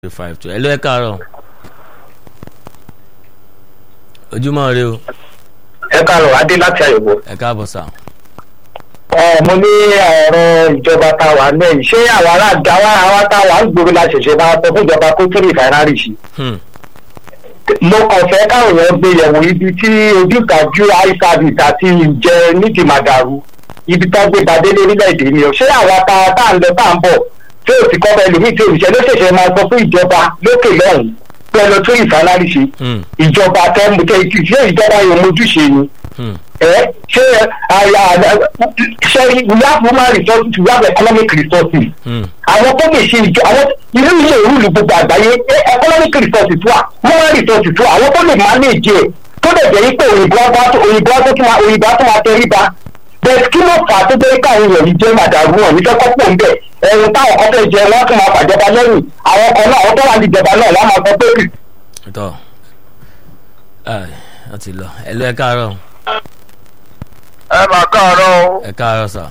five two ẹ ló ẹ káàárọ̀ ojúmọ́ rẹ o ẹ káàárọ̀ adé láti àyẹ̀wò. ẹ káàbọ̀ sà. ẹ mo ní ọ̀rọ̀ ìjọba tá a wà lẹ́yìn ṣé àwọn aláàdá wa àwa tá a wà ń gbòòrò la ṣẹ̀ṣẹ̀ máa sọ fún ìjọba kó tún ìfàìrárì sí. Hmm. mo kàn fẹ́ káwọn èèyàn gbé yẹ̀wò ibi tí ojútàjú iservice àti ìjẹ nídìí màdàrú ibi tó gbé badé lórílẹ̀‐èdè ni o ṣé àwa tá a tá à ń lọ tá à ń bọ̀ tí ò ti kọ́ bẹ́ẹ̀ lómi tí òṣìṣẹ́ ló ṣẹ̀ṣẹ̀ máa sọ fún ìjọba lókè lọ́hùn pẹ̀lú tún ìfàìrárì sí Hmm. ìjọba tẹ́ mú tẹ́ ṣé ìjọba yóò mójúṣe ni Hmm. ẹ ṣé àyà ṣe we have human resources we have economic resources Hmm. àwọn tó lè ṣe ìjọ àwọn irú ilé ìrúlù gbogbo àgbáyé ẹ, economic resources wà human resources wà àwọn tó lè manage ẹ tó lè jẹ́ pé òyìnbó ọba tó òyìnbó ọba tó máa òyìnbó tó máa tẹrí ba bẹ́ẹ̀ kí ló fà á tó jẹ́ káwọn èèyàn yìí jẹ́ màdàrú wọn nífẹ̀ẹ́ kọ́pọ̀ ń bẹ̀ ẹ̀rù táwọn kan fẹ́ jẹ wọ́n tún máa fàjọba lẹ́yìn àwọn kan náà àwọn tó wà ní ìjọba náà wọ́n máa sọ pé kì tọ́ ẹ ọ ti lọ ẹ ló ẹ káàárọ̀ ẹ máa káàárọ̀ o ẹ káàárọ̀ sà.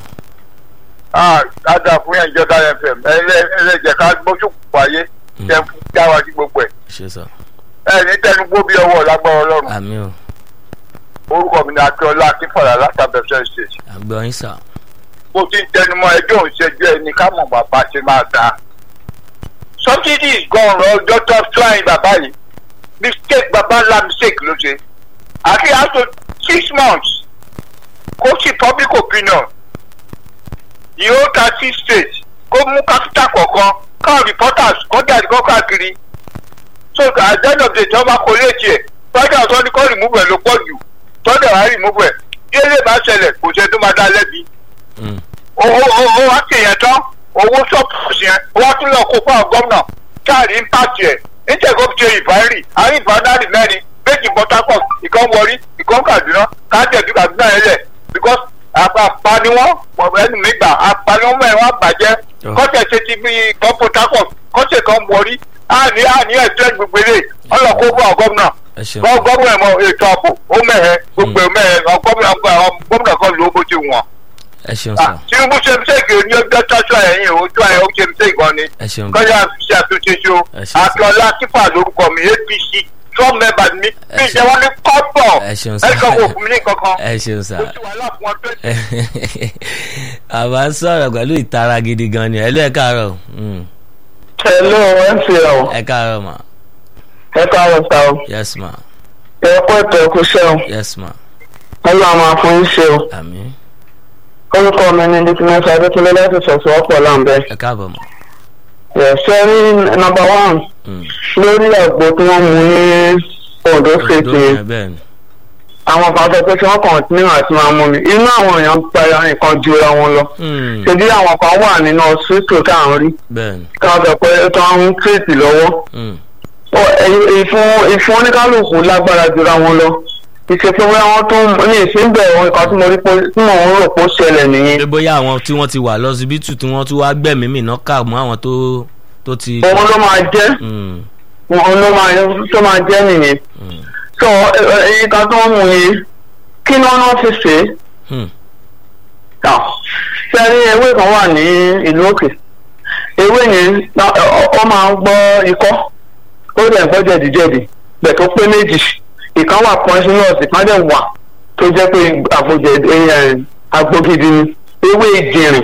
ah dáadáa fún yẹn ìjọba fm ẹlẹ́jẹ̀ ká gbójú wáyé jẹ́ fún jáwá sí gbogbo ẹ̀ ṣe sà. ẹ ní tẹnugbó bí ọwọ́ lágbára ọlọ́run àmì o orúkọ mi ni akíọlá akínfọ̀lá látàbẹ̀sẹ̀ state àgbọ̀ yín sà. bó ti ń tẹnumọ́ ẹjọ́ òṣèjú ẹni ká mọ̀ bàbá ṣe máa dáa subsidy gan-an ọjọ́ tó flying bàbá yìí mistake bàbá ńlá mistake ló ṣe àti àtò six months kó sì public opinion yóò ta six states kó mú capital kọ̀ọ̀kan káwọn reporters kó jáde kó káàkiri so at the end of the day tí wọ́n bá kó léèjì ẹ̀ tọ́jà tó ní kó remove ẹ̀ ló pọ̀ jù tọ́jà wá remove ẹ̀ bí eléyìí bá ṣẹlẹ̀ kò ṣe tó máa dá lẹ́bi Hmm. owó owó wá kéèyàn tán owó ṣọ́ọ̀pù yẹn wá tún lọ kó fún àwọn gómìnà káàrí impact yẹn níjẹ̀kọ́ ṣe ìbárì àrí ìbánárì mẹ́rin méjì port harcourt ìkan wọrí ìkan kaduna kájẹ̀dú kaduna yẹn lẹ̀ because àpá ni wọ́n ẹnu mi gbà àpá ni wọ́n mọ̀ ẹ́ wọ́n bàjẹ́ Oh. kọ́tẹ̀ ṣe ti bí ìkan port harcourt kọ́tẹ̀ kan wọrí àní àní ẹ̀jẹ̀ gbogbo eré ọlọ́kó fún àwọn gómìnà ẹ ṣeun gbọ́ gómìnà mọ ètò ààbò ó mẹ́hẹ̀ gbogbo ẹ̀ mẹ́hẹ̀ gómìnà gómìnà kan ló bó ti wọ̀n ẹ ṣeun sà. tinubu ṣe mistake ní ọjọ́ tọ́jú ẹ̀yìn ojú ẹ̀ ó ṣe mistake gan ni ẹ ṣeun kọjá ṣe àtúnṣe ṣe o Ẹ ṣe sá. akíọlá kífà lórúkọ mi apc trump member mi Ẹ bí ṣe- ìjẹ́ wọn ní kọ́pọ̀ ẹ ṣeun sá. ẹ̀ka kò fún mi ní kankan ẹ ṣeun sà. ó ti wà láàfin wọn tó àbá ń sọ̀rọ̀ pẹ̀lú ìtara gidi gan ni ẹ ló ẹ káàárọ̀ Hmm. hello mcl ẹ káàárọ̀ ma ẹ káàárọ̀ sá o yes ma ẹ kó ètò ẹkú ṣẹ́ o yes ma ọlọ́run máa fún yín ṣe o. àmì orúkọ mi ni dikínẹ́sì adékúnlé láti fẹ̀sùn ọ̀pọ̀ láǹbẹ̀. ẹ káàbọ̀ ma. ṣe rí nọmba one Hmm. lórí àgbo tí wọ́n mú ní ondo state Odò yẹn yẹn bẹ́ẹ̀ ni. àwọn kan sọ pé kí wọ́n kọ̀ǹtínú àti máa mú mi inú àwọn èèyàn ń pa nǹkan ju ra wọn lọ. Hmm. ṣèbí àwọn kan wà nínú ọsítò tá à ń rí bẹ́ẹ̀ ni. kí wọ́n sọ pé tó ń tírètì lọ́wọ́. Hmm. Ó, ẹ- ìfún ìfún oníkálukú lágbára ju ra wọn lọ. ìṣèpé wọn wọn tún ní ìsínbẹ̀ ohun nǹkan tí mo rí pé tí mò ń rò pé ó ṣẹlẹ̀ nìyẹn. pé bóyá àwọn tí wọ́n ti wà lọ́sibítù tí wọ́n tún wá gbẹ̀mí mi náà kà mọ́ àwọn tó tó ti. òun ló máa jẹ́ Hmm. òun ló máa tó máa jẹ́ nìyẹn. Hmm. so èyí kan tó ń mú yìí kí ni wọn fi ṣe Hmm. é sẹ́ni ewé kan wà ní ìlú òkè ewé yẹn ná- ọ- ọ máa ń gbọ́ ikọ́ ó dẹ̀ ń gbọ́ jẹ̀díjẹ̀dí bẹ̀ tó pé méjì ìkan wà poisonous ìkan dẹ̀ wà tó jẹ́ pé àgbòjẹ̀ agbógidi ni ewé ìjìnrìn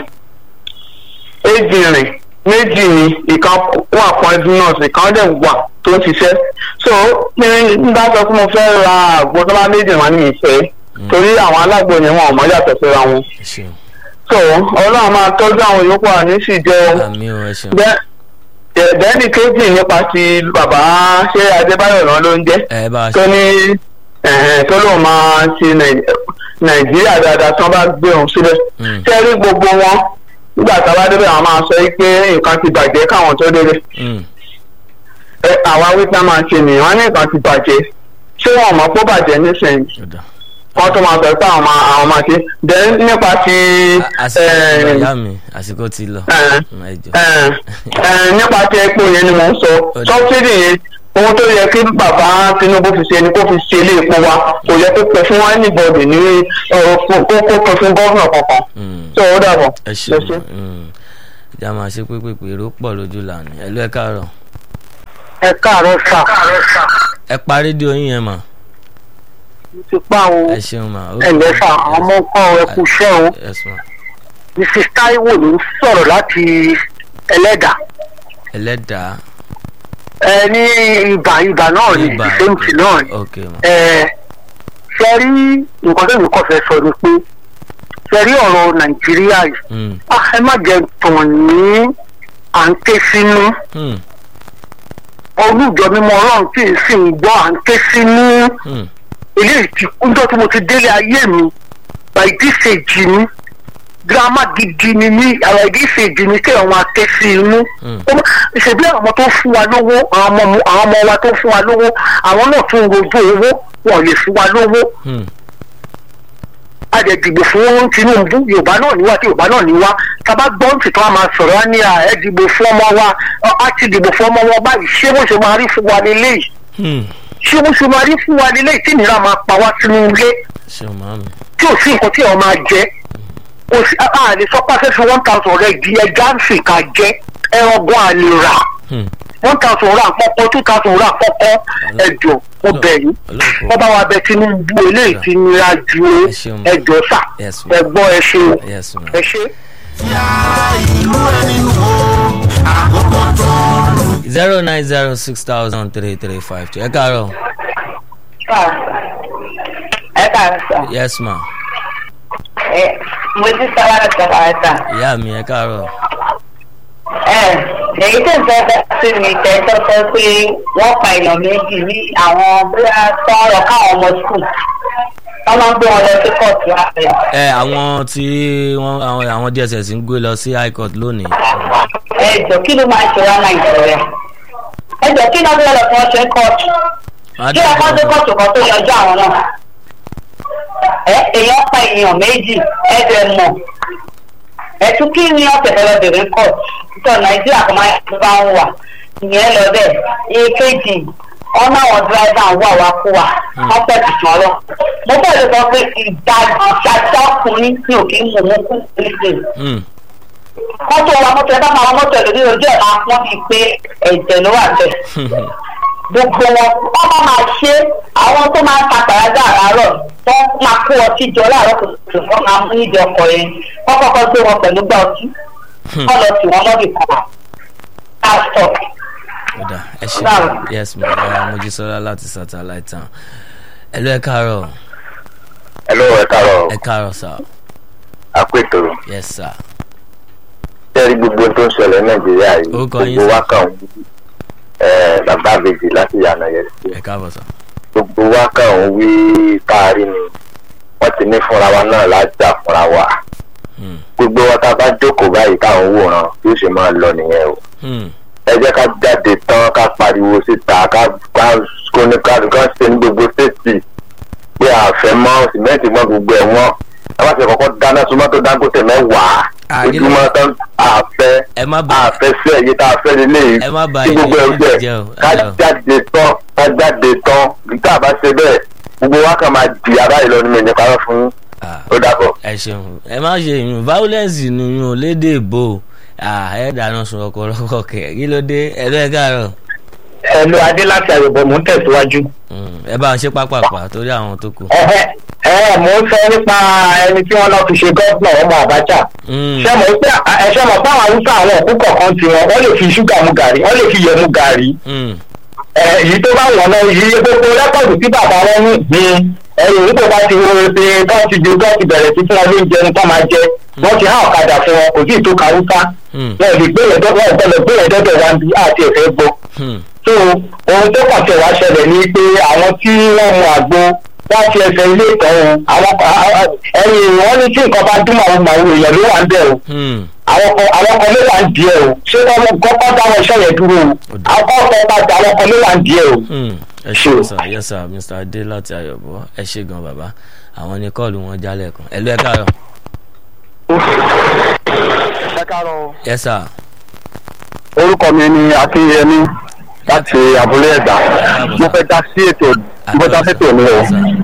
ìjìnrìn méjì ni ìkan wà poisonous ìkan dẹ̀ wà tó ń ṣiṣẹ́ so ní n bá sọ pé mo fẹ́ ra àgbo tó bá méjì wọn ní ìfẹ́ torí àwọn alágbo yẹn wọn ò mọ̀ yàtọ̀ síra wọn ẹ ṣeun. so ọlọ́run máa tọ́jú àwọn yòókù àní sì jẹ́ o àmì o ẹ ṣeun. bẹ́ẹ̀ni kejì nípa ti bàbá ṣé adébáyọ̀ náà ló ń jẹ́ ẹ bá a tó ṣe. ní ẹ̀hẹ̀n, tó lóun máa ṣe Nàì- nàìjíríà dáadáa tí wọ́n bá gbé òun sílẹ̀ Hmm. ṣé rí gbogbo wọn nígbà tá a bá débẹ̀ àwọn máa sọ yìí pé nǹkan ti bàjẹ́ káwọn tó débẹ̀ Hmm. ẹ, àwa wípé máa ṣe nìyẹn wọn ní nǹkan ti bàjẹ́ ṣé wọn mọ̀ pé ó bàjẹ́ nísìnyí ọ̀dà. wọ́n tó máa sọ pé àwọn máa àwọn máa ṣe then nípa ti àsìkò ẹ̀, ti lọ ìyá mi àsìkò ti lọ. ẹ̀, Hmm, ẹ jọ. ẹ̀, ẹ̀, nípa ti epo yẹn ni mò ń sọ Ọ̀dà. sọ́bsidì yẹn ohun tó yẹ kí bàbá Tinubu fi ṣe ni kó fi ṣe ilé epo wa kò yẹ kó pẹ fún anybody ní ọ̀rọ̀ kó kó pẹ fún gọ́vnà kankan Hmm. tó o dàbọ̀. ẹ ṣeun. Hmm. ìjà máa ṣe pé pèpè èrò pọ̀ lójú lànà ẹ ló ẹ káàárọ̀. ẹ káàárọ̀ sà ẹ pa rédíò yín yẹn mà mo ti pa o ẹ ṣeun mà. ẹ ǹlẹ́ sà àwọn ọmọ nǹkan ẹ kú iṣẹ́ o yes ma mrs taiwo ló ń sọ̀rọ̀ láti ẹlẹ́dà ẹlẹ́dàá ẹ ní ibà ibà náà ní ibà ìfẹ́ǹtì náà ni ok ma ẹ ṣe rí nǹkan tó ní kọ́ fẹ́ sọ ni pé ṣe rí ọ̀rọ̀ nàìjíríà yìí Hmm, ah, ẹ má jẹ tàn ní à ń ké sínú hmm, olùjọ mímọ́ ọlọ́run tí ì sì ń gbọ́ à ń ké sínú hmm, eléyìí ti kúndọ́ tí mo ti délé ayé mi by this age ni girama gidi ni mí by this age ni kéèyàn máa ké sí inú hmm, Ó má- ṣèbí àwọn tó fún wa lówó àwọn ọmọ àwọn ọmọ wa tó fún wa lówó àwọn náà tún rojú owó wọn ò lè fún wa lówó hmm, a lè dìbò fún tinubu yorùbá náà níwá tí yorùbá náà níwá tábà gbọ́n tí tó a máa sọ̀rọ̀ á ní à ẹ dìbò fún ọmọ wa ọ, á ti dìbò fún ọmọ wa báyìí ṣé bó ṣe máa rí fún wa lélẹ́yìí hmm. ṣé bó ṣe máa rí fún wa lélẹ́yìí tí ìnira máa pa wá sínú ilé ṣeun màmí. tí ò sí nǹkan tí ọ̀ máa jẹ kò sí a a lè sọ pé a fẹ́ fi one thousand rẹ̀ di ẹja ń fi ká jẹ ẹran gan a lè rà Hmm, one thousand rà kọ́kọ́ two thousand rà kọ́kọ́ ẹ̀jọ̀ mo bẹ̀ yín ọlọ́pàá. wọ́n bá wa bẹ tinubu eléyìí ti nira ju Ẹ ṣeun. ẹjọ́ sà Yes, ma'am. ẹ gbọ́ ẹ ṣe o yes ma. ẹ ṣe. zero nine zero six thousand three three five two ẹ káàárọ̀ ẹ káàárọ̀ sà yes ma ẹ mo ti sára ẹ sára sà ìyá mi ẹ káàárọ̀ ẹ èyí tó ń fẹ́ bá sí mi tẹ́ tó sọ pé wọ́n pa èèyàn méjì ní àwọn bóyá tọrọ káwọn ọmọ skul wọ́n máa ń gbé wọn lọ sí kóòtù ààrẹ ẹ àwọn tí wọn àwọn àwọn dss ń gbé lọ sí high court lónìí. ẹ jọ kí ló máa ń ṣe wá nàìjíríà ẹ jọ kí náà bí wọn lọ fún ọṣẹ kóòtù Má kí ọkọ dé kóòtù kan tó yọjú àwọn náà ẹ èèyàn pa èèyàn méjì ẹ dẹ mọ ẹtú kí ni ọ̀sẹ̀ fẹ́ lọ bèrè kọ̀ tó nàìjíríà kan máa ń bá ń wà ìyẹn lọ bẹ́ẹ̀ èkejì ọ̀nà àwọn dírẹ́fà ń wà wá kú wa wọ́n pẹ̀ tù sàn lọ. mo fẹ́ lè sọ pé ìdajì ṣáṣá ọkùnrin ní òkè ń mú mú kú nísìnyí. Hmm, mọ́tò wa mọ́tò ẹ bá máa wọ mọ́tò ẹ̀ lórí ojú ẹ̀ máa pọ́n bíi pé ẹ̀jẹ̀ ló wà bẹ́ẹ̀ gbogbo wọn wọn bá máa ṣe àwọn tó máa ń ta pàrágà àárọ̀ tó máa kó ọtí jọ láàárọ̀ kùtùkùtù wọn máa mú níbi ọkọ̀ yẹn wọn kọ́kọ́ gbé wọn pẹ̀lú gbà ọtí wọn lọ sí wọn lọ́bì kan pásítọ̀ ọ̀dà ẹ ṣe Báwo? yes ma ẹ mojísọ́lá láti satellite town ẹ lọ ẹ káàárọ̀ ẹ lọ́wọ́ ẹ káàárọ̀ ẹ káàárọ̀ sà àpètò yes sà tẹ́rí gbogbo tó ń ṣẹlẹ̀ nàìjíríà yìí Orúkọ yín, gbogbo sir. wa kàn ń ẹ bàbá àbèjì láti yànnà yẹn sí ẹ káàbọ̀ sà gbogbo wa kàn ń wí káàrí ni wọ́n ti ní fúnra wa náà lájà fúnra wa Hmm, gbogbo wa tá a bá jókòó báyìí káwọn wòran bí ó ṣe máa lọ nìyẹn o hmm, ẹ jẹ́ ká jáde tán ká pariwo síta ká ká kóníkàdùn ká ṣe ní gbogbo stéètì pé àfẹ́ mọ́ sìmẹ́ǹtì mọ́ gbogbo ẹ̀ wọ́n ẹ bá ṣe kọ́kọ́ dáná súnmọ́tò dangote mẹ́wàá Ah, kí ló- ojúmọ́ tán àfẹ́ ẹ má bà àfẹ́ sí ẹ̀yẹ tá a fẹ́ nílé yìí ẹ má bà tí gbogbo ẹ̀ ilé jẹ́ jẹ́ o, ká ẹ lọ. jáde tán ká jáde tán tá a bá ṣe bẹ́ẹ̀ gbogbo wa kàn máa di ara yìí lọ nínú ìyẹn parọ́ fún yín. Ah, ó dàbọ̀. ẹ ṣeun ẹ má ṣe yun violence nìyún lédè ìbò Ah, ẹ dáná sun ọkọ lọkọ kẹ kí ló dé ẹ lọ ẹ káàárọ̀ ẹ̀lú adé láti àyẹ̀bọ̀ mò ń tẹ̀síwájú. Hmm, ẹ bá ń ṣe pápápá torí àwọn tó kù. ẹ̀hẹ́ ẹ̀ mò ń sọ nípa ẹni tí wọ́n lọ fi ṣe gọ́ọ̀nà ọmọ àbájá. Hmm, ṣé mo pé ẹ ṣe mọ̀ pé àwọn haúsá àwọn òkú kọ̀ọ̀kan ti wọn wọ́n lè fi ṣúgà mu gàrí wọ́n lè fi yẹ mu gàrí. hmm, ẹ̀ èyí tó bá wọ̀n náà yìí gbogbo rẹ́pọ̀tù tí bàbá wọn ní ní ẹ̀yìn nígbà bá ti wo ṣe tó ti ju tó ti bẹ̀rẹ̀ sí fún wọn lóúnjẹ ní tó máa jẹ wọ́n ti há ọ̀kadà fún wọn kò sí ìtò haúsá hmm, wọn ò lè gbé yẹn dọ́dọ̀ wọn ò gbọ́dọ̀ gbé yẹn dọ́dọ̀ wa bí àti ẹ̀fẹ́ gbọ́ hmm, so ohun tó kàn tẹ̀ wá ṣẹlẹ̀ ni pé àwọn tí wọ́n mu àgbo wọ́n ti ẹsẹ̀ ilé ìtọ́ o àwọn ẹ̀yìn wọ́n ní tí nǹkan bá dún màwù màwù èèyàn ló wà ń bẹ̀ o hmm. àwọn kan àwọn kan ló wà ń díẹ̀ o ṣé wọ́n mú kọ́kọ́ dáwọn iṣẹ́ yẹn dúró o àwọn kan bá dá àwọn kan ló wà ń díẹ̀ o. Hmm, ẹ ṣe sà yẹ sà mr adé láti ayọ̀bọ ẹ ṣe gan bàbá àwọn ní kọ́ọ̀lù wọn jálẹ̀ kan ẹ lọ ẹ káàárọ̀ ẹ káàárọ̀ yẹ sà orúkọ mi ni akínyẹmí láti abúlé ẹ̀dá mo fẹ́ dá sí ètò mo fẹ́ dá sí ètò mi o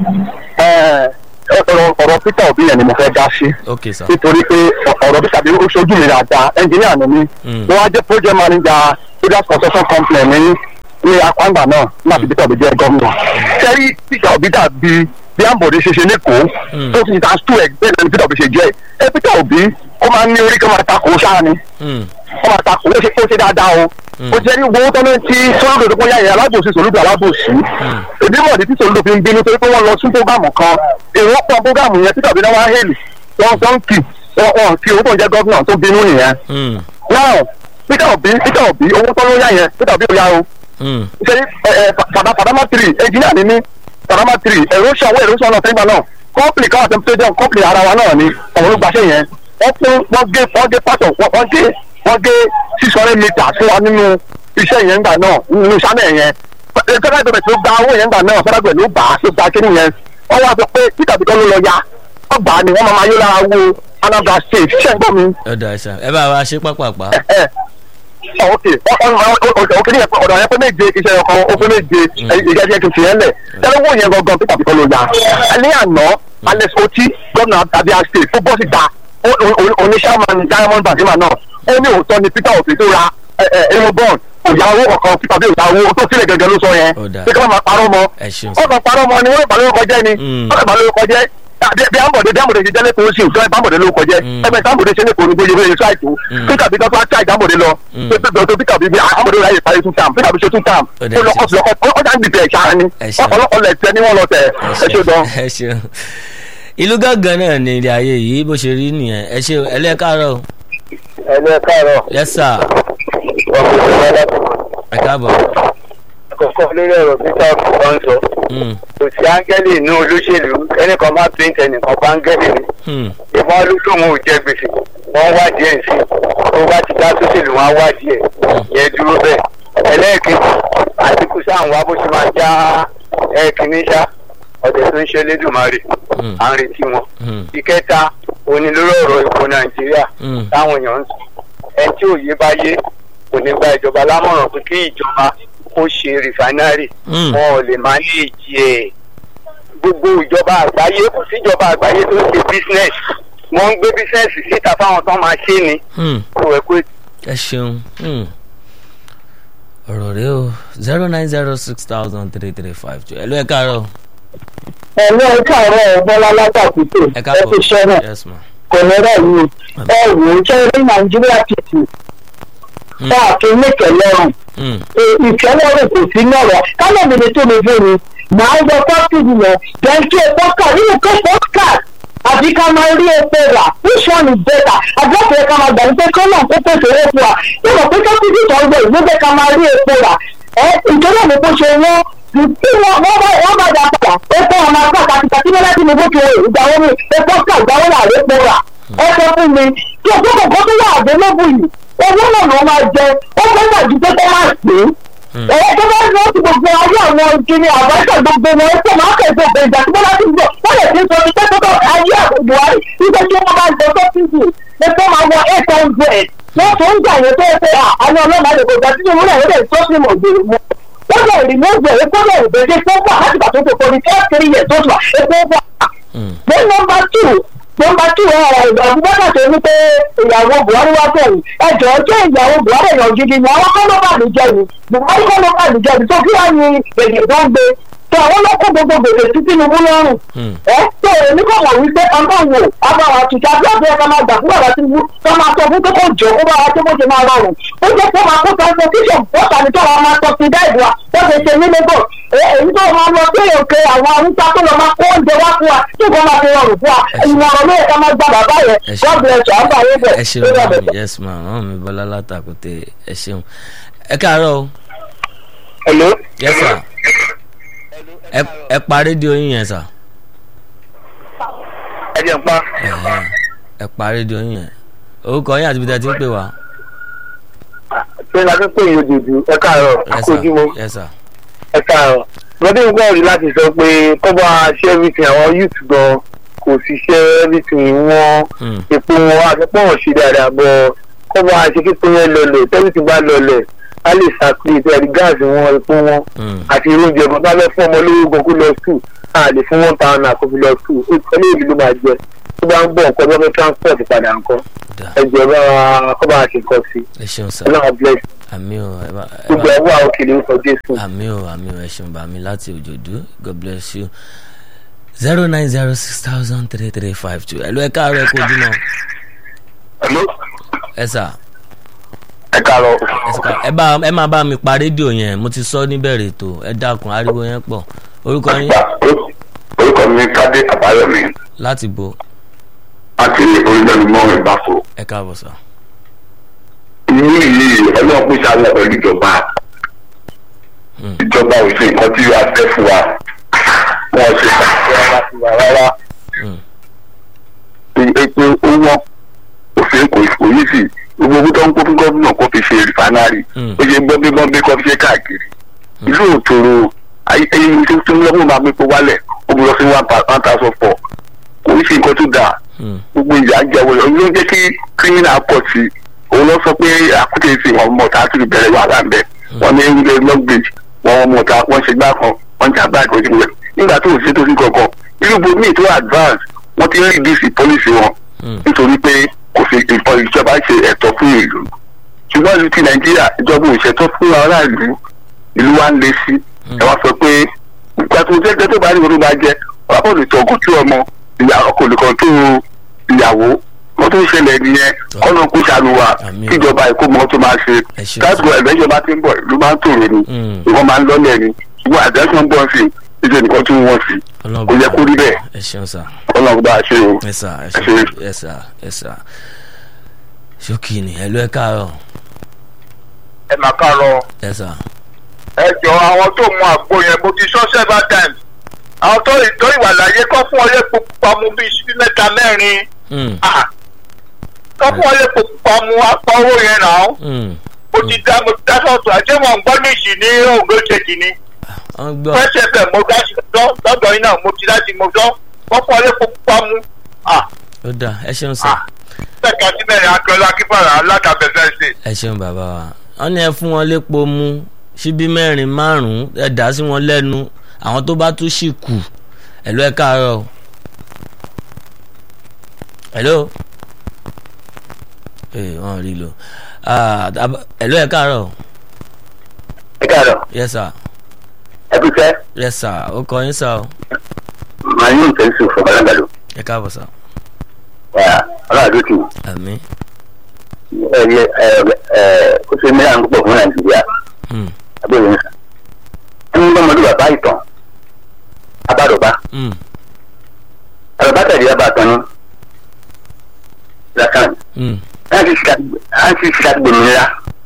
ọ̀rọ̀ ọ̀rọ̀ peter obi yẹn ni mo fẹ́ dá sí ok sà nítorí pé ọ̀rọ̀ bí tàbí ó ṣojú mi dáadáa ẹnjìníà ni mí Hmm. mo wá jẹ́ project manager product construction company ní ní apáǹgbà náà má fi peter obi jẹ́ gómìnà sẹ́rí peter obi dàbí bí ambode ṣe ṣe lẹ́kọ̀ọ́ Mm. tó ti ta stu ẹ̀ bẹ́ẹ̀ náà ni peter obi ṣe jẹ́ ẹ peter obi ó máa ń ní orí kan máa takò ṣáà ni Hmm. ó máa takò ó ṣe ó ṣe dáadáa o ó ṣe ní owó tọ́lá tí sọ́lódò tó kọ́yà yẹn alábòsí sòlódò alábòsí èdè mọ̀ọ́dí tí sòlódò fi ń bínú torí pé wọ́n lọ sí prógámù kan èrò pọ̀ prógámù yẹn peter obi náà wá hẹ́lì wọ́n wọ́n kì wọ́n wọ́n fi owó tó ń jẹ́ gọ́fìnà tó bínú nìyẹn Hmm. now peter obi peter obi owó tọ́lá yá yẹn peter obi ò yá o Hmm. ṣe fàdámà tiri ẹnjìnìà ni mí fàdámà tiri erosion owó erosion náà sẹ́yìn náà kọ́ńpìlì káwọn àti stadium kọ́ńpìlì ara wa náà ni àwọn olùgbàṣẹ yẹn wọ́n fún wọ́n gé wọ́n gé pàtó wọ́n gé wọ́n gé six hundred meters fún wa nínú iṣẹ́ yẹn gbà náà nínú sánẹ̀ yẹn federal government ló gba owó yẹn gbà náà federal government ló gbà á ló gba kíní yẹn wọ́n wá sọ pé peter bitọ́ ló lọ ya wọ́n gbà á ni wọ́n máa ma yó lára wo anambra state ṣẹ́ ń gbọ́ mi ọ̀dà ẹ̀sà ẹ bá wa ṣe pápápá. ẹ ẹ ok ok ní ẹ̀pẹ́ ọ̀dọ̀ ẹ̀pẹ́ méje iṣẹ́ ọkọ̀ ọkọ̀ méje ìjẹ́jẹ́ kìí fi ẹ̀ lẹ̀ tẹ́lẹ̀wọ̀ yẹn gangan pípa pípa ló ya ní àná alex oti gómìnà abia state tó bọ́ síta oníṣàmán diamond bazima náà ó ní òótọ́ ni peter obi tó ra aerobond ìyàwó ọ̀kan pípa bí ìyàwó tó sílẹ̀ gẹ́gẹ́ ló sọ yẹn Ó dáa. pé kí wọ́n máa parọ́ mọ́ ẹ ṣeun wọ́n kàn parọ́ mọ́ ni wọ́n lè bá lórúkọ jẹ́ ni Mm. wọ́n lè bá lórúkọ jẹ́ bí bí ambode bí ambode ṣe jẹ́ lẹ́kọ̀ọ́ sí ìjọba ambode lórúkọ jẹ́ Mm. ẹgbẹ́ ambode ṣe lẹ́kọ̀ọ́ ní gbogbo ìṣe àìtó Mm. peter bí tọ́tọ́ àti àìdámbode lọ Mm. pé pé tó peter bí bí ambode ráyè parí two term peter bí ṣe two term Ó dẹ̀ ó lọ́kọ̀ ṣe. lọ́kọ̀ ó jà ń dìtẹ̀ ṣáá ni Ẹ ṣeun. ọ̀pọ̀lọpọ̀ lẹ̀ tẹ ní wọ́n lọ tẹ̀ ẹ ṣe gan. ẹ ṣeun ìlú gángan náà ní ilé ayé yìí bó ṣe rí nìyẹn ẹ ṣe ẹlẹ́kàárọ̀ ẹ̀lẹ́ káàárọ̀ yẹ́sà ẹ káàbọ̀. àkọ́kọ́ lórí ọ̀rọ̀ peter ọ̀sán sọ Hmm. kò sí áńgẹ́lì inú olóṣèlú ẹnìkan má pín ẹnìkan pa áńgẹ́lì ni Hmm. ìbọn olóṣòwò ò jẹ gbèsè wọn wá díẹ̀ sí tó bá ti dá sóṣèlú wọn wá díẹ̀ yẹn dúró bẹ́ẹ̀ ẹlẹ́ẹ̀kejì àtìkù sáà ń wá bó ṣe máa já ẹ̀ẹ́kìnní ṣá ọ̀dẹ̀ tó ń ṣe lédùmarè Hmm. à ń retí wọn. Hmm. ìkẹta òní lórí ọ̀rọ̀ epo nàìjíríà Hmm. táwọn èèyàn ń sọ ẹ tí òye bá yé kò ní gba ìjọba lámọ̀ràn pé kí ìjọba kó ṣe rìfánárì Hmm. wọn ò lè máa ní èjì ẹ̀ gbogbo ìjọba àgbáyé kò síjọba àgbáyé tó ń ṣe business wọ́n ń gbé business síta fáwọn tó máa ṣe ni Hmm. kò ẹ̀ pé ẹ ṣeun Hmm. ọ̀rọ̀ rẹ o zero nine zero six thousand three three five two ẹ̀lú ẹ̀ káàárọ̀ ẹ̀lẹ́ ẹ̀ káàárọ̀ bọ́lá látàkùtò ẹ̀ káàbọ̀ yes ma. kò ní rẹ̀ yìí ẹ wò ó ṣe rí nàìjíríà títì káàkiri nìkẹ́lẹ́rùn Hmm. ìfẹ́lẹ́rùn kò sí lọ́rọ̀ kálọ̀ mi lè tó mi fún mi màá yọ pọ́tìdì yẹn jẹ́ńkí epo kà nínú kó pọ́tìkà àbí ká máa rí epo rà which one is better àgbẹ̀fẹ̀ ká máa gbà ní pé kọ́nà kó pèsè owó fún wa ìwọ̀n pé kápẹ́tì tó ń gbé ìlú bẹ́ẹ̀ ká máa rí epo rà ẹ ìjọba mi kó ṣe wọ́n tí wọ́n wọ́n bá wọ́n bá dà padà epo ọmọ àgbà kàtìkà tí wọ́n láti ní bó ti wọ̀ ìgbàwọ́ mi epo kà ìgbàwọ́ rà epo rà ẹ sọ fún mi tí o gbọ́dọ̀ kó tó wà àdélébù yìí owó náà ló máa jẹ ó fẹ́ gbàjú pé kó máa pè é ẹ̀yẹ tó bá lọ sí gbogbo ayé àwọn ìkíni àbáṣà gbogbo wọn ó pọ̀ máa kẹ̀sẹ̀ bẹ̀rẹ̀ ìjà tí wọ́n láti gbọ́ wọ́n lè ti sọ ní pé tó ayé àwọn buhari nígbà tí wọ́n bá jọ tó fífi pé kó máa wọ eight hundred wọ́n tó ń gbà yẹn tó yẹ pé àwọn ọlọ́mọ àdìgbò gbà tí wọ́n lè tó sí mọ̀ gbèrú mọ́ wọ́n lè rí mọ́ gbèrú kó lè bèèrè tó wà láti gbà tó tó kọ́ ní first three years tó wà epo wà Hmm. then number two number two ẹ ìgbà abubakar tó ní pé ìyàwó buhari wá bẹ̀rù ẹjọ́ jẹ́ ìyàwó buhari èèyàn gidi ni àwọn kọ́ ló bà mí jẹ́ ni buhari kọ́ ló bà mí jẹ́ ni tó kí wàá ní èdè tó ń gbé tó àwọn ló kó gbogbo gbèsè sí tinubu lọ́rùn Hmm. ẹ tó èmi kò mọ̀ wípé ọmọ wò abáwa tuntun àbí ọ̀bẹ ẹ̀ka máa gbà fún bàbá tinubu tó máa sọ fún pé kó jọ kó bá wa tó bó ṣe máa rọrùn ó jẹ́ pé máa kó transportation bọ́ọ̀tà ní tó wọn máa tọ́ sí dáìbò wa tó ṣe ṣe ní lagos èyí tó máa lọ sí òkè àwọn arúgbó tó lọ máa kó oúnjẹ wá fún wa tó kọ́ máa fi rọrùn fún wa ìmọ̀ràn ló yẹ ká máa gba bàbá yẹn Ẹ ṣeun. god bless you àbá yẹn bẹ̀ ẹ ṣeun mami yes ma mama mi bọ́lá látàkùtè ẹ ṣeun ẹ káàárọ̀ o hello. yes sir ẹ ẹ pa rédíò yín yẹn sà ẹ jẹ́ n pa Ẹ̀hẹ́. ẹ pa rédíò yín yẹn orúkọ yín àti ibi tí a ti ń pè wá pé la fi pè yín ojoojú ẹ káàárọ̀ yes sir àkójúmọ́ yes sir ẹ káàárọ̀ lọ́dún ìgbà rí láti sọ pé kọ́ba ṣe everything àwọn youth gan kò ṣiṣẹ́ everything wọn Hmm. epo wọn àtẹ́pọ̀ wọn ṣe dáadáa bọ̀ kọ́ba ṣe kíkó yẹn lọlẹ̀ tẹ́lifí bá lọlẹ̀ á lè ṣàkíyèsí ẹ̀rí gáàsì wọn epo wọn Hmm. àti irú oúnjẹ kan bá fẹ́ fún ọmọ olówó gan kó lọ sùn á lè fún one thousand naira kó fi lọ sùn ó ti ọlé ìlú ló máa jẹ tó bá ń bọ̀ nǹkan tó fẹ́ transport padà nǹkan Da. ẹ̀jẹ̀ bá wa kọ́ba ṣe nǹkan sí ẹ ṣeun sà ọlọ́run bless àmì o ẹ bá ẹ gbogbo bá ẹ̀ wà òkèlè ń sọ jésù. àmì o àmì o ẹ ṣeun bá mi láti òjòdú god bless you zero nine zero six thousand three three five two ẹ ló ẹ káàárọ̀ ẹ kó ojúmọ́ Hello? ẹ sà ẹ káàárọ̀ ẹ sì ká- ẹ bá ẹ máa bá mi pa rédíò yẹn mo ti sọ níbẹ̀rẹ̀ ètò ẹ dákun ariwo yẹn pọ̀ orúkọ yín orúkọ mi kádé àbáyọmí láti bo àti orílẹ̀-èdè ìbáfo ẹ káàbọ̀ sà. inú yìí ọlọ́run pèsè àwọn pẹ̀lú ìjọba Hmm. ìjọba ò ṣe nǹkan tí a fẹ́ fún wa wọn ṣe rárá fún wa rárá Hmm. epo ó wọ́n òfin kò kò yí sí gbogbo owó tó ń kó fún gómìnà kó fi ṣe rìfánárì Hmm. ó ṣe gbọ́ngbé gbọ́ngbé kó fi ṣe káàkiri ìlú òtòrò ayé ẹyin tó tó ń lọ́mú máa gbépo wálẹ̀ ó bu lọ sí one pa- one thousand four kò ní ṣe nǹkan tó dáa Hmm. gbogbo ìyá ń jẹun lọ ló ń jẹ́ kí criminal pọ̀ sí i òun lọ sọ pé àkútè sí wọn mọ̀ tá a ti bẹ̀rẹ̀ wàhálà ń bẹ̀ wọ́n ní ilé lọ́gbèjì wọ́n mọ̀ tá wọ́n ṣe gbá kan wọ́n jà báàgì ojú rẹ̀ nígbà tó ò sí tó sí kankan irú bo míì tó advance wọ́n ti rí dc policy wọn Hmm. nítorí pé kò fi ìfọ ìjọba ṣe ẹ̀tọ́ fún ìlú ṣùgbọ́n ìlú ti nàìjíríà ìjọba ò ṣètò fún aráàlú ìlú wa ń le sí ẹ wá sọ pé ìgbà tó jẹ́ tó bá rí orú máa jẹ wà á lè tọ́gùn tí ọmọ ìyá ọkọ̀ olùkọ́ tó ìyàwó wọ́n tó ń ṣẹlẹ̀ nìyẹn kọ́nà kó ṣàlùwà Àmín. kíjọba èkó mọ́ tó máa ṣe Ẹ ṣeun. láti gbọ́ ẹ̀gbẹ́ ìjọba tí ń bọ̀ ìlú máa ń tòrò ni Hmm. ìwọ́n máa ń lọ́lẹ̀ ni ṣùgbọ́n àjẹsán bọ̀ sí ìṣe nìkan tí wọ́n sí Ọlọ́run kò yẹ kó rí bẹ́ẹ̀ ẹ ṣeun sà. kọ́nà bá a ṣe o. ẹ sà ẹ Ẹ ṣeun ṣe. ẹ sà ẹ sà ṣókì ni ẹ ló ẹ káàárọ̀ ẹ máa káàárọ̀ ẹ sà. ẹ jọ àwọn tó mu àgbo yẹn mo ti sọ several times àwọn tó ìtọ́ ìwà láyé kọ́ fún ọyẹ́ pupa mu bíi síbí mẹ́ta mẹ́rin Hmm. Ah, kọ́ fún ọyẹ́ pupa mu apá owó yẹn náà Hmm. mo ti dá mo ti dá sọ̀tún àti wọn gbọ́ níṣì ní ògbó ṣèjì ni wọ́n gbọ́ fẹsẹ̀ bẹ̀ mo dá sí lọ lọ́dọ̀ yín náà mo ti dá sí mo sọ kọ́ fún ọyẹ́ pupa mu Ah, ó dà ẹ ṣeun sà. ah, bẹ́ẹ̀ ká sí mẹ́rin akẹ́lẹ́ akífàrà aládàbẹ̀fẹ́ ṣe. ẹ ṣeun bàbá wa wọ́n ní ẹ fún wọn lépo mu síbí mẹ́rin márùn-ún ẹ dà sí wọn lẹ́nu àwọn tó bá tún sì kù ẹ ló ẹ káàárọ̀ o. hello ee wọn rí lò Ah, àb- ẹ ló ẹ káàárọ̀ o. ẹ káàárọ̀ yes sir ẹ kú sẹ́ yes sir ó kọ yín sir o màá ní ìfẹ́ sùn fún ọlọ́gbàdo ẹ káàbọ̀ sir ọlọ́gbàdo tù àmín ẹ ẹ ẹ ó ṣe mìíràn púpọ̀ fún nàìjíríà Hmm. abẹ́rẹ́ ń sàn. ẹni lọ́mọdé bàbá ìtàn abádọ́bá Hmm. àbàbá tẹ̀lé ọba àtàn ní lakan Hmm. láti ṣe àgbòmìnira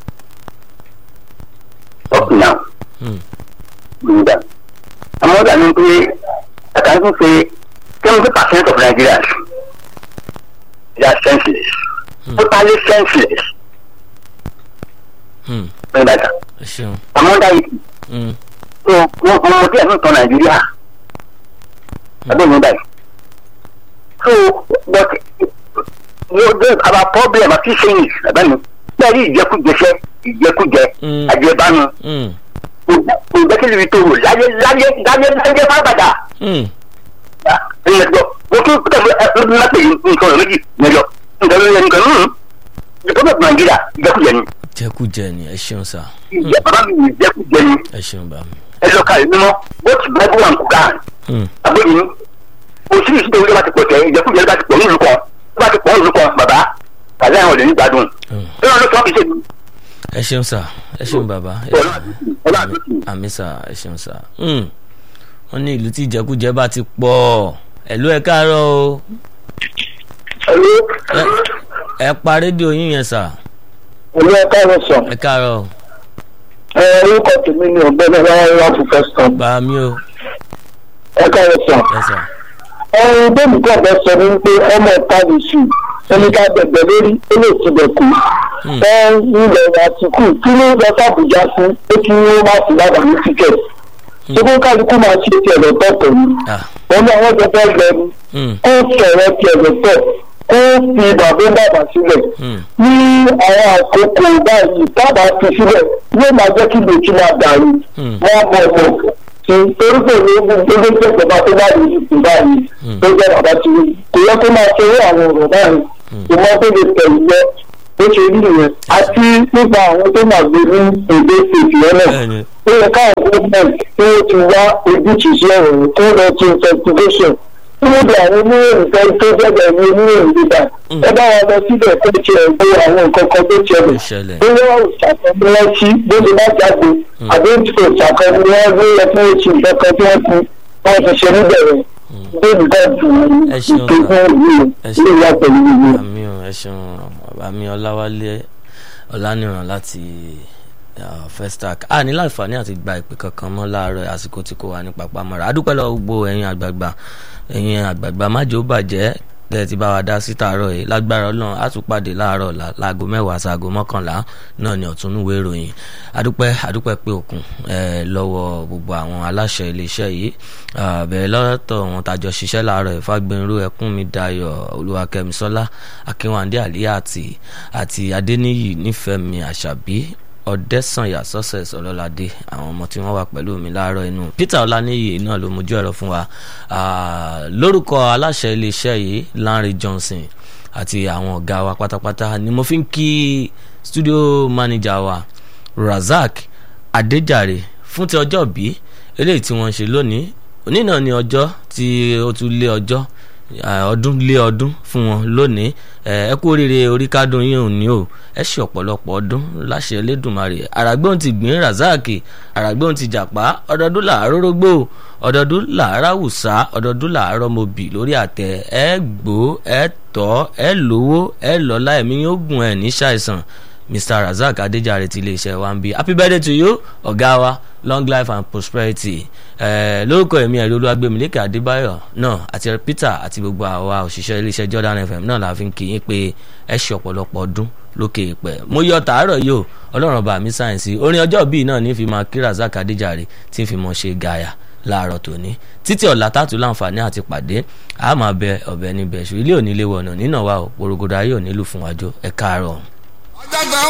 up now Hmm. nígbà. àmọ́ ọ̀gá mi pé àtàkùn pé seventy percent of nigerians they are senseless Hmm. totally senseless Hmm. nígbà kan ẹ ṣeun àmọ́ ọ̀gá yìí Hmm. so wọn wọn mọ díẹ̀ ní ìtàn nàìjíríà abẹ́ mi báyìí so but you get our problem àti saying abẹ́ mi bẹ́ẹ̀ni ìjẹkújẹsẹ́ ìjẹkújẹ Mm. àjẹbánu Hmm. kò gbẹ́kẹ̀lé mi tó wò láyé láyé láyé láyé fábàdà Hmm. ẹ̀yẹ gbọ́ mo tún tẹ̀lé ẹ̀ẹ́dún lápẹ̀ nǹkan ọ̀rọ̀ méjì mẹ́jọ nǹkan ló yẹ nǹkan nínú ìjọba nàìjíríà ìjẹkújẹ ni jẹkújẹ ni ẹ ṣeun sir ìjẹkújẹ ni ìjẹkújẹ ni ẹ ṣeun bá mi. ẹ lọ ka ìmímọ́ both bible and quran Hmm. agbóyin oṣìṣẹ́ ìṣẹ́ ìjọba bá ti pọ̀ tẹ̀ ìjẹkújẹ bá ti pọ̀ nílùú kan bá ti pọ̀ nílùú kan bàbá kàlẹ́ àwọn olè ní gbádùn Hmm. ẹ lọ́dún tó kì í ṣe ní ẹ ṣeun sir ẹ ṣeun bàbá ẹ ọlọ́ ṣeun. ọlọ́ àdúgbò. àmì sà ẹ ṣeun sà Hmm. wọ́n ní ìlú tí ìjẹkújẹ bá ti pọ̀ ẹ̀lú ẹ káàárọ̀ o Ẹ- ẹ pa rédíò yín yẹn sà olú ẹ̀ka ẹ̀rọ sàn ẹ káàárọ̀ o. ẹ orúkọ tèmi ni ọ̀gbẹ́ni wáyé wá fún fẹsán bá mi o ẹ̀ka ẹ̀rọ sàn. ẹ sà ọ̀run bẹ́ẹ̀ni kan fẹ́ sọ ní pé ọmọ ọ̀tá lè sùn ẹni ká bẹ̀bẹ̀ lórí ó lè ti bẹ̀ kú. Hmm. ẹ ilẹ̀ àtìkù kí ló lọ sàbújá fún pé kí wọ́n má fi lábàá ní tíkẹ̀tì. ṣé kó kálukú máa ṣe tiẹ̀ lọ́tọ̀ pẹ̀lú. Ah. wọn ní àwọn jọ fẹ́ lọ ni Hmm. ó sọ̀rọ̀ tiẹ̀ lọ́tọ̀ ó fi bàbá bàbá sílẹ̀. Hmm. ní àwọn àkókò báyìí tábà fi sílẹ̀ yóò máa jẹ́ kí lòtí máa dàrú. Hmm. wọ́n mọ̀ mọ̀ kí torí pé ní gbogbo ìjọba tó bá yìí ti báyìí tó jẹ́ bàbá tí kò yẹ kó máa ṣeré àwọn ọ̀rọ̀ báyìí kò mọ tó lè tẹ̀lé lọ ó ṣe rí nìyẹn àti nípa àwọn tó máa gbé ní èdè state lọ́nà bẹ́ẹ̀ni ó yẹ káwọn government tí wọ́n ti wá ojútùú sí ọ̀rọ̀ yìí tó lọ sí investigation tí wọ́n bẹ àwọn oníròyìn kan tó gbọ́dọ̀ ní oníròyìn gbígbà ẹ bá wa lọ síbẹ̀ tó ti ẹ̀ gbé àwọn nǹkan kan tó ti ẹ̀ ó lẹ̀ ṣẹlẹ̀ bóyá òṣàkọọ́mọ́ wọn sí bó ṣe bá jáde àbí òṣàkọọ́mọ́ wọn gbé ẹ fún oṣù nǹkan kan tí wọ́n ti wọ́n ti ṣe níbẹ̀rẹ̀ bébí bá dùn Ẹ ṣeun. ìpè fún ìlú Ẹ ilé ìyá pẹ̀lú ìlú. àmì ò ẹ ṣeun àmì ọláwálé ọlánìràn láti uh, festac a ní láǹfààní àti gba ìpè kankan mọ́ láàárọ̀ àsìkò tí kò wà ní pàpàmọ́ra adúpẹ́ lọ gbogbo ẹ̀yin àgbààgbà ẹ̀yin àgbààgbà májò bàjẹ́ tẹ́ ẹ ti bá wa dá sí tààrọ̀ yìí lágbára ọlọ́run á tún pàdé láàárọ̀ ọ̀la láago mẹ́wàá sáago mọ́kànlá náà ní ọ̀túnúwé ìròyìn adúpẹ́ adúpẹ́ pé òkun ẹ̀ lọ́wọ́ gbogbo àwọn aláṣẹ iléeṣẹ́ yìí Ah, bẹ̀rẹ̀ lọ́tọ̀ wọn tàjọ ṣiṣẹ́ láàárọ̀ ìfagbẹ́nrú ẹkúnmi dayọ̀ olúwakẹ́misọ́lá akínwándé àlíyàtì àti adéníyì nífẹ̀mí àṣàbí ọ̀dẹ́sànyà success ọlọ́ládé àwọn ọmọ tí wọ́n wà pẹ̀lú mi láàárọ̀ inú peter ọláníyì náà ló mojú ẹ̀rọ fún wa Ah, lórúkọ aláṣẹ iléeṣẹ́ yìí lanre johnson àti àwọn ọ̀gá wa pátápátá ni mo fi ń kí studio manager wa razak adéjàre fún ti ọjọ́ bí eléyìí tí wọ́n ń ṣe lónìí òní náà ni ọjọ́ tí ó tún lé ọjọ́ ah, ọdún lé ọdún fún wọn lónìí Eh, ẹ kú oríire orí kádùn yín ò ní o ẹ ṣe ọ̀pọ̀lọpọ̀ ọdún láṣẹ Elédùmarè àràgbóhùn ti gbìn razaki àràgbóhùn ti jàpá ọdọọdún làárọ̀ rógbó ọdọọdún làárọ̀ àwùsá ọdọọdún làárọ̀ mobì lórí àtẹ ẹ gbó ẹ tọ́ ẹ lówó ẹ lọ́lá ẹ̀mí yóò gùn ẹ̀ ní ṣàìsàn mr razak adéjàre ti iléeṣẹ́ wa ń bí happy birthday to you ọ̀gá wa long life and prosperity eh, lórúkọ èmi ẹ̀rí olúwàgbẹ̀mílẹ́kẹ̀ adébáyọ̀ náà àti peter àti gbogbo àwa òṣìṣẹ́ iléeṣẹ́ jordan fm náà la fi ń kí yín pé ẹ ṣe ọ̀pọ̀lọpọ̀ ọdún lókè ìpẹ́ mo yọ tàárọ̀ yìí o ọlọ́run ọba mi sáyẹ̀nsì orin ọjọ́ bíi náà ní fi máa kí razak adéjàre tí ń fi mọ̀ ṣe gàyà láàárọ̀ tòní títí ọ̀la tààtù láǹfààní àti pàdé a máa bẹ ọ̀bẹ níbẹ̀ ṣù ilé òní léwọ̀nà nínà wa ò porogodo ayé òní lù fún wájú ẹ káàárọ̀.